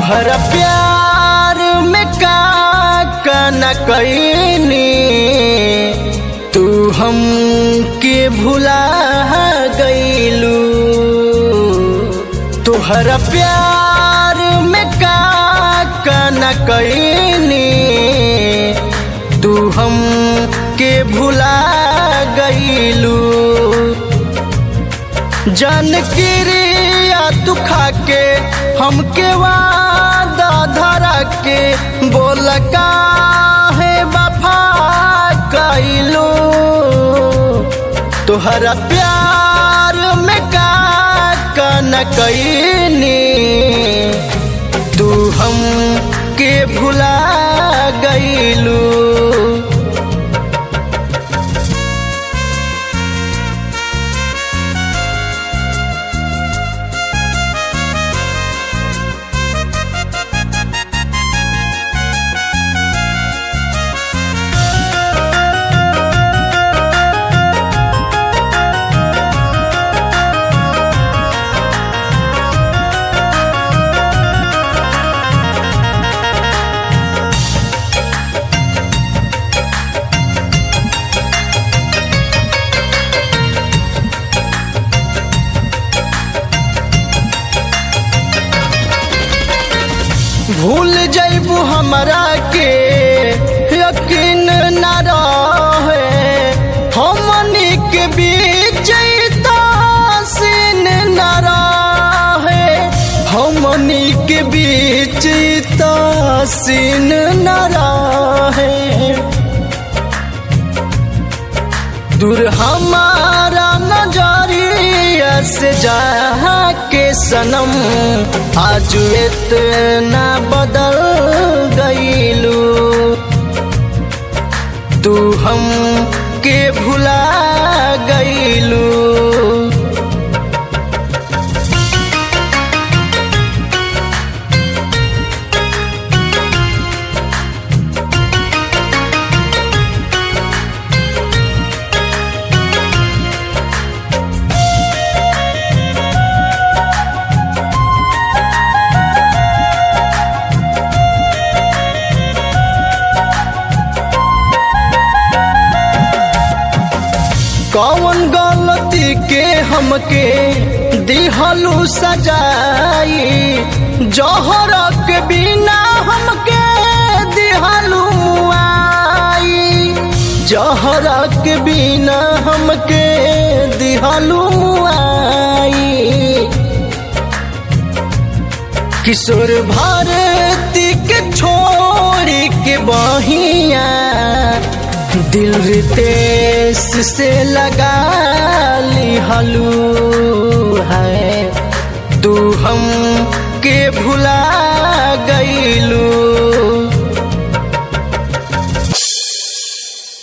तुहरा प्यार में का का न कैनी तू हम के भुला गईलू तुहरा प्यार में का का न कैनी तू हम के भुला गईलू जन क्रिया तू खा के हमके वादा धरा के बोल काहे वफा कैलू तुहरा प्यार में का का न कैनी तू हम के भुला गईलू भूल जैबू हमरा के यकीन न रहे हमनी के बीच सीन न रहे हमनी के बीच सीन न रहे दूर हमारा नजरिया से जा के सनम आज इतना बदल गईलू तू हम के भुला गईलू कौन गलती के हमके दिहलू सजाई जहर के बिना हमके दिहलू मुआई जहर के बिना हमके दिहलू मुआई किशोर भारती के छोड़ी के बहिया दिल रितेश से लगा ली हलू है तू हम के भुला गईलू